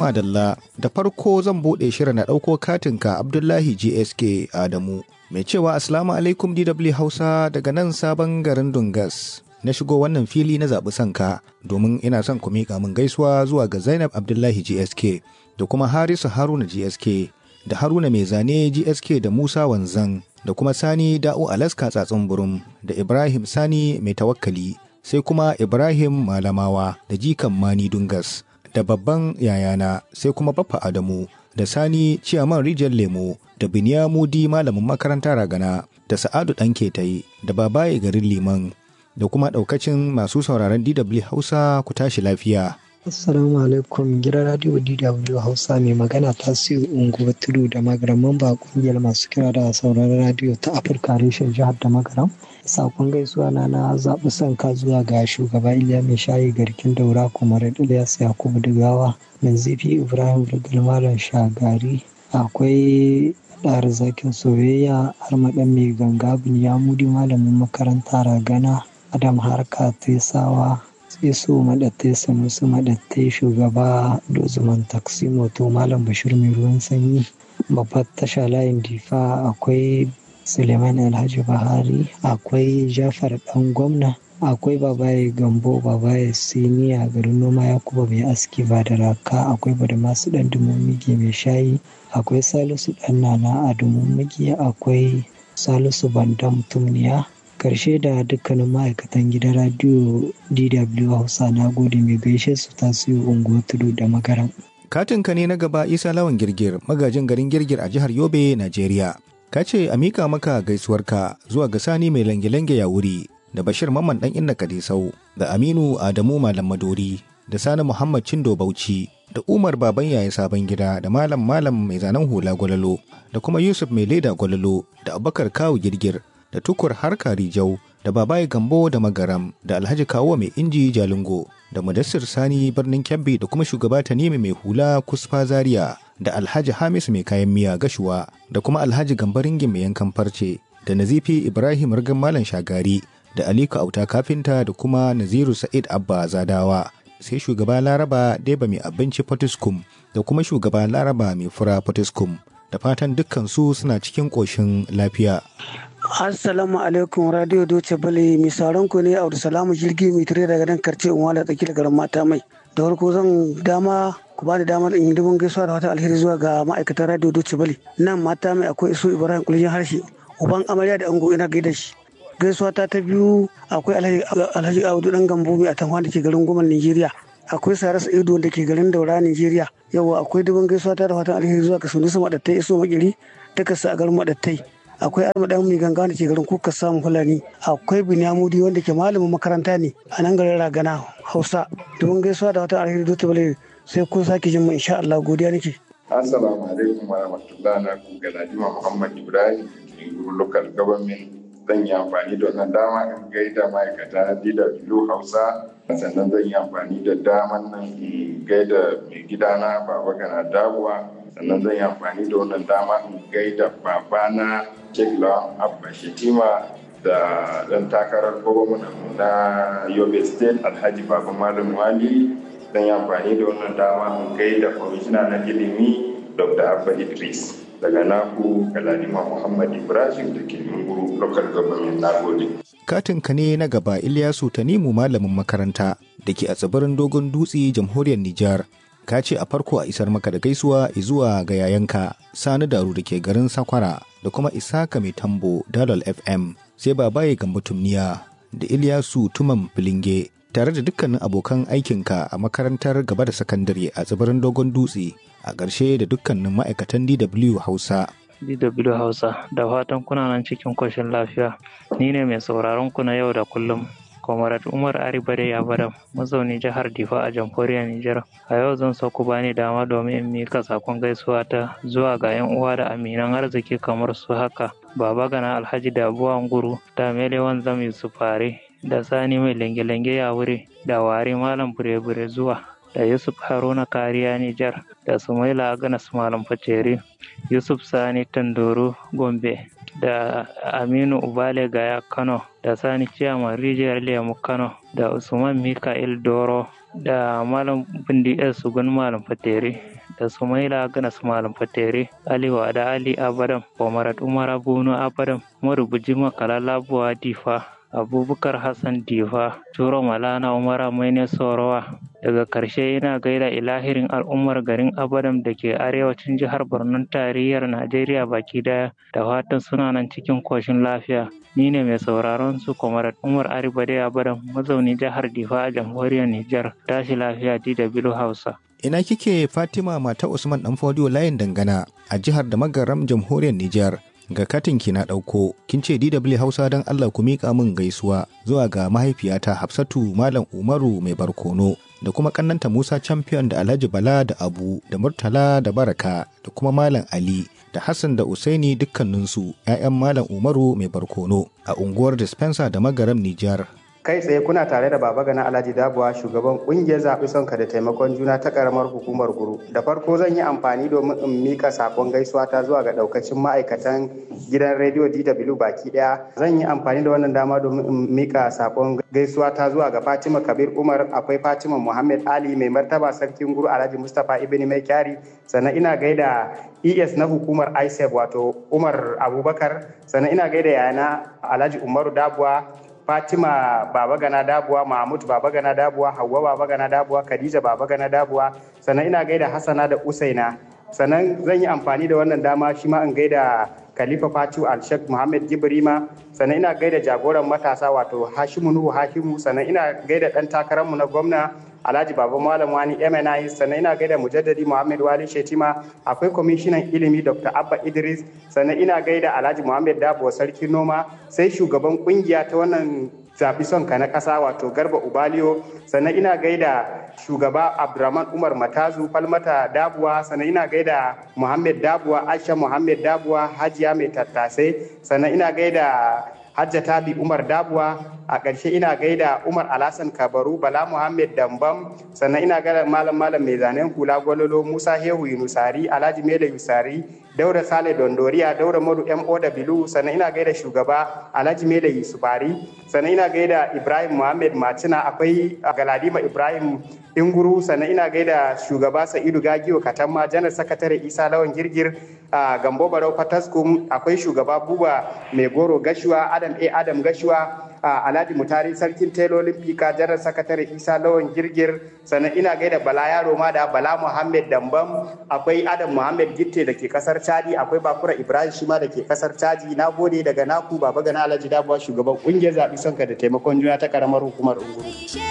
Madalla da farko zan buɗe shirin na ɗauko katinka Abdullahi GSK Adamu. Mai cewa Assalamu alaikum DW Hausa daga nan sabon garin Dungas. Na shigo wannan fili na zaɓi sanka domin ina son ku miƙa min gaisuwa zuwa ga Zainab Abdullahi GSK da kuma Harisu Haruna GSK da Haruna Mai Zane GSK da Musa Wanzan da kuma Sani Da'u Alaska Tsatsun Burum da Ibrahim Sani Mai Tawakkali sai kuma Ibrahim Malamawa da Jikan Mani Dungas. da babban yayana sai kuma baffa Adamu da Sani Ciyaman Rijiyar Lemo da Binyamudi malamin makaranta ragana da Sa'adu ɗan Ketayi da Babaye garin Liman da kuma ɗaukacin masu sauraron DW Hausa ku tashi lafiya. Assalamu alaikum gidan radio DW Hausa mai magana ta siyo unguwar tudu da magaram mamba kungiyar masu kira da sauraron radio ta Afirka reshen jihar da magaram. Sakon gaisuwa na na zaɓi son ka zuwa ga shugaba Iliya mai shayi garkin daura kuma Ilyas Yakubu Digawa, Nanzifi Ibrahim Rigal Malam Shagari, akwai ɗar zakin soyayya har maɗan mai ganga Binyamudi malamin makaranta ragana Adam Harka Tesawa Isu maɗattai Sanusi maɗattai shugaba Dozuman Taksi Moto Malam Bashir mai ruwan sanyi babbar tasha layin difa akwai Suleiman Alhaji Bahari akwai Jafar ɗan gwamna akwai babaye gambo babaye siniya garin noma yakuba mai aski ba da raka akwai bada masu ɗan dumumigi mai shayi akwai salisu ɗan nana a dumumigi akwai salisu bandam tumniya karshe da dukkanin ma'aikatan gidan radiyo dw hausa na gode mai gaishe su tasiri unguwar tudu da magaran Katinka ne na gaba Isa Lawan Girgir, magajin garin Girgir a jihar Yobe, Najeriya. Ka ce a mika maka gaisuwarka zuwa ga Sani mai lange-lange ya wuri da Bashir Mamman ɗan Inna Kadisau da Aminu Adamu Malam Madori da Sani Muhammad Cindo Bauchi da Umar Baban Yaya Sabon Gida da Malam Malam mai zanen hula gwalalo da kuma Yusuf mai leda gwalalo da Abubakar Kawu Girgir da Tukur Harka Rijau da Babaye Gambo da Magaram da Alhaji Kawo mai inji Jalingo da Mudassir Sani birnin Kebbi da kuma shugaba Tanimi mai hula Kusfa Zaria da Alhaji Hamisu mai kayan miya Gashuwa da kuma Alhaji Gambaringin mai yankan farce da Nazifi Ibrahim Rigan Malam Shagari da Aliko Auta Kafinta da kuma Naziru Sa'id Abba Zadawa sai shugaba Laraba Deba mai abinci Potiskum da kuma shugaba Laraba mai fura Potiskum da fatan dukkan su suna cikin ƙoshin lafiya. Assalamu alaikum Radio Doce Bale mai sauran ku ne Salamu jirgi mai tare daga nan karce in wala tsaki da garin mata mai. Da farko zan dama ku bani damar in yi dubin gaisuwa da wata alheri zuwa ga ma'aikatan Radio Doce Bale. Nan mata mai akwai iso Ibrahim Kulijin harshe. Uban amarya da ango ina gaida shi. Gaisuwa ta ta biyu akwai Alhaji Audu dan Gambo mai atamwa da ke garin Goman Nigeria. Akwai Saras Ido da ke garin Daura Nigeria. Yawa akwai dubin gaisuwa ta da watan alheri zuwa ga Sunusu Madattai Iso Makiri. Takarsa a garin Madattai. akwai armadan mai ganga da ke garin kuka samun fulani akwai binyamudi wanda ke malamin makaranta ne a nan garin ragana hausa domin gaisuwa da wata alheri dutse bale sai kun sake jin mu insha Allah godiya nake assalamu alaikum wa rahmatullahi na ku galadima muhammad ibrahim inguru local government zan yi amfani da wannan dama in gaida ma'aikata DW Hausa sannan zan yi amfani da daman nan in gaida mai gidana baba gana dabuwa sannan zan yi amfani da wannan dama in gaida babana Jegla Abba Shetima da ɗan takarar gwamna na Yobe State Alhaji Baba Malam Wali zan yi amfani da wannan dama in gaida kwamishina na ilimi Dr. Abba Idris daga naku Galadima Muhammad Ibrahim da ke Munguru Local Government na gode. Katinka ne na gaba Ilyasu Tanimu malamin makaranta da ke a tsibirin Dogon Dutse jamhuriyar Nijar. Ka ce a farko a isar maka da gaisuwa zuwa ga yayanka Sani Daru da ke garin Sakwara da kuma Isaka Mai Tambo Dalal FM sai babaye Gambo Tumniya da Ilyasu Tuman Filinge tare da dukkanin abokan aikinka a makarantar gaba da sakandare a tsibirin Dogon Dutse a ƙarshe da dukkanin ma'aikatan DW Hausa. DW Hausa da fatan kuna nan cikin koshin lafiya. Ni ne mai sauraron ku na yau da kullum. Comrade Umar Aribare Yabadam, mazauni jihar Difa a jamhuriyar Nijar. A yau zan so ku bani dama domin in mika sakon gaisuwa ta zuwa ga 'yan uwa da aminan arziki kamar su haka. Baba Gana Alhaji Dabuwa Nguru, da Melewan Zam Yusuf Fare, da Sani mai lenge-lenge ya wuri, da Wari Malam Bure-Bure zuwa, da Yusuf Haruna Kariya Nijar, da Sumaila Aganas Malam Faceri, Yusuf Sani Tandoro Gombe, da Aminu Ubale Gaya Kano, da Sani Ciyaman Rijiyar Lemu Kano, da Usman Mika'il Doro, da Malam Bindi Sugun Malam Fateri, da sumaila ganas malam fatere aliwa da ali abadam kwamarat umara bunu abadam marubuji makala labuwa difa abubakar hassan difa turo malana umara maine sorowa daga karshe yana gaida ilahirin al'ummar garin abadam da ke arewacin jihar borno tarayyar najeriya baki daya da fatan suna nan cikin koshin lafiya ni ne mai sauraron su kwamarat umar aribade abadam mazauni jihar difa a jamhuriyar nijar tashi lafiya dw hausa ina kike fatima mata usman dan fodiyo layin dangana a jihar da magaram jamhuriyar nijar ga katin ki na ɗauko kin ce DW Hausa don Allah ku miƙa min gaisuwa zuwa ga mahaifiyata Hafsatu Malam Umaru mai barkono da kuma kannanta Musa Champion da Alhaji Bala da Abu da Murtala da Baraka da kuma Malam Ali da Hassan da Usaini dukkaninsu 'ya'yan Malam Umaru mai barkono a unguwar Dispenser da Magaram Nijar. kai tsaye kuna tare da baba gana alhaji dabuwa shugaban kungiyar zaɓi sonka da taimakon juna ta karamar hukumar guru da farko zan yi amfani domin in mika sakon gaisuwa ta zuwa ga daukacin ma'aikatan gidan rediyo dw baki daya zan yi amfani da wannan dama domin in mika sakon gaisuwa ta zuwa ga fatima kabir umar akwai fatima muhammad ali mai martaba sarkin guru alhaji mustapha ibn mai kyari sannan ina gaida es na hukumar isef wato umar abubakar sannan ina gaida yana alhaji umaru dabuwa Fatima Baba Gana Dabuwa, Mahmud Baba Gana Dabuwa, Hauwa Baba Gana Dabuwa, Khadija Baba Gana Dabuwa, sannan ina gaida Hassana da Usaina. Sannan zan yi amfani da wannan dama shi ma in gaida Khalifa Fatu Al-Sheikh Muhammad Jibrima, sannan ina gaida jagoran matasa wato Hashimu Nuhu Hashimu, sannan ina gaida ɗan takararmu na gwamna Alhaji Baba Malam Wani MNI sannan ina gaida Mujaddadi Muhammad Wali Shetima akwai kwamishinan ilimi Dr. Abba Idris sannan ina gaida Alhaji Muhammad Dabo Sarki Noma sai shugaban kungiya ta wannan zaɓi son ka na ƙasa wato Garba Ubaliyo sannan ina gaida shugaba Abdurrahman Umar Matazu Falmata Dabuwa sannan ina gaida Muhammad Dabuwa Aisha Muhammad Dabuwa Hajiya Mai Tattasai sannan ina gaida Hajjata bi Umar Dabuwa a ƙarshe ina gaida Umar Alhassan Kabaru Bala Muhammad Dambam sannan ina gaida malam malam mai zanen hula gwalolo Musa Hehu Yunusari Alhaji Mele Yusari Daura Sale Dondoriya Daura Modu MO da Bilu sannan ina gaida shugaba Alhaji Mele Yusufari sannan ina gaida Ibrahim Muhammad Macina akwai Galadima Ibrahim Inguru sannan ina gaida shugaba Sa'idu Gagiyo Katamma janar sakatare Isa Lawan Girgir a Gambo Barau Fataskum akwai shugaba Buba Mai Goro Gashuwa Adam A Adam Gashuwa a Alhaji Mutari Sarkin Telolin Fika janar sakatare Isa Lawan Girgir sannan ina gaida Bala Yaro ma da Bala Muhammad Dambam akwai Adam Muhammad Gitte da ke kasar Chadi akwai Bakura Ibrahim Shima da ke kasar Chadi na gode daga naku Baba Gana Alhaji Dabuwa shugaban kungiyar zaɓi sonka da taimakon juna ta karamar hukumar Unguru.